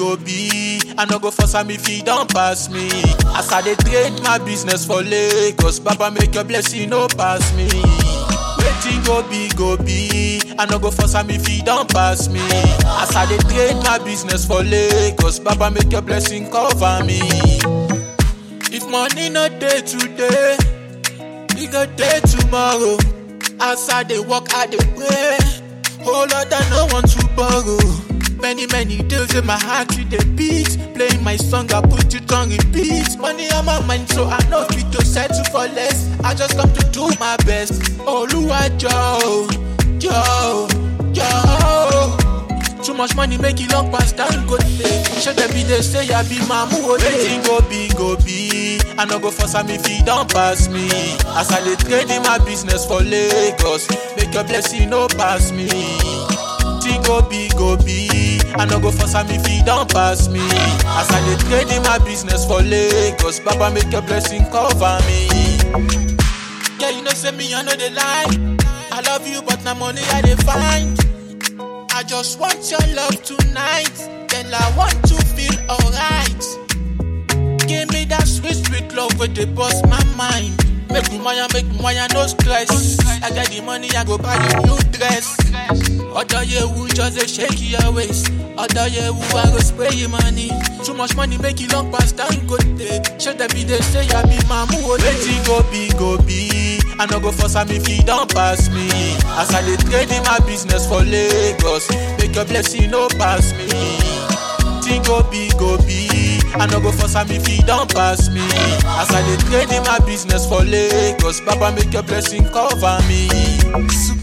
go be. I no go force am if he don't pass me. As I dey trade my business for Lagos, Baba make your blessing no pass me. Wetin go be go be, I no go force am if he don't pass me. As I dey trade my business for Lagos, Baba make your blessing cover me. If money no dey today, e go dey tomorrow. As I dey work, I dey pray. Oh Lord, I no want to borrow. Many, many days in my heart with the beat. Playing my song, I put it on repeat. Money on my mind, so I know fit to settle for less. I just come to do my best. Oluwa Joe, Joe, Joe. Too much money make it long past time go day. Should them be they say I be mamu Wetin go be go be. I no go force am if he don't pass me. As I dey trade in my business for Lagos, make your blessing no pass me. Thing go be go be. I no go force am if he don't pass me. As I dey trade in my business for Lagos, Baba make your blessing cover me. Yeah, you know say me I know the lie. I love you, but na money I dey find. I just want your love tonight. Then I want to feel alright. Give me that sweet, sweet love with the bust my mind. Make me wire, make me wire, no stress. I got the money, I go buy you new dress. Other year we just a shake your waist. Other year we I go spray your money. Too much money make it long past time good day. Should them be they say I be mamu Wetin go be go be. I no go force am if he don't pass me. As I dey trade in my business for Lagos, make your blessing no pass me. Thing go be go be. I no go force am if he don't pass me. As I dey trade in my business for Lagos, Baba make your blessing cover me.